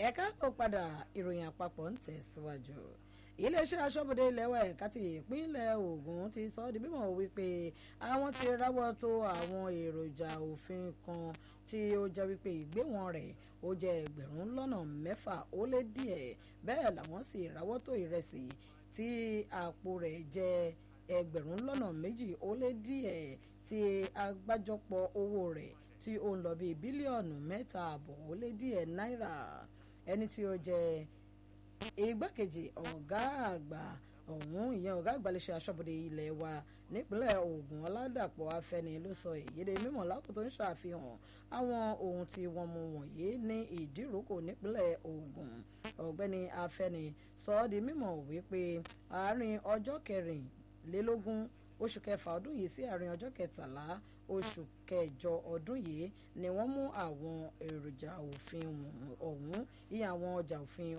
ẹ̀ka kò padà ìròyìn àpapọ̀ ń tẹ̀síwájú iléeṣẹ́ aṣọ́bodè ilẹ̀ wa ẹ̀ka ti ìpínlẹ̀ Ògùn ti sọ ọ́ di mímọ̀ wípé àwọn ti ráwọ́ tó àwọn èròjà òfin kan tí ó jẹ́ wípé ìgbéwọ̀n rẹ̀ ó jẹ́ ẹgbẹ̀rún lọ́nà mẹ́fà ó lé díẹ̀ bẹ́ẹ̀ làwọn sì ráwọ́ tó ìrẹsì tí àpò rẹ̀ jẹ́ ẹgbẹ̀rún lọ́nà méjì ó lé díẹ̀ tí àgbájọpọ̀ owó rẹ̀ tí ó ń lọ bíi bílíọ̀nù mẹ́ta àbọ̀ ó lé díẹ̀ náírà ẹni tí ó jẹ́ igbákejì ọ̀gá àgbà ọ̀hún ìyẹn ọ̀gá àgbà iléeṣẹ́ aṣọ́bodè ilẹ̀ wa nípínlẹ̀ Ògùn Ọládàpọ̀ Afẹ́ni ló sọ èyíde mímọ̀ lákòótó ń ṣàfihàn àwọn ohun tí wọ́n mú wọ̀nyí ní ìdíròkò nípínlẹ̀ Ògùn ọ̀gbẹ́ni Afẹ́ni sọ ọ́ di mímọ̀ wípé àárín ọjọ́ kẹrìnlélógún oṣù kẹfà ọdún yìí sí àárín ọjọ́ kẹtàlá oṣù kẹjọ ọdún yìí ni wọ́n mú àwọn èròjà òfin ọ̀hún iye àwọn ọjà òfin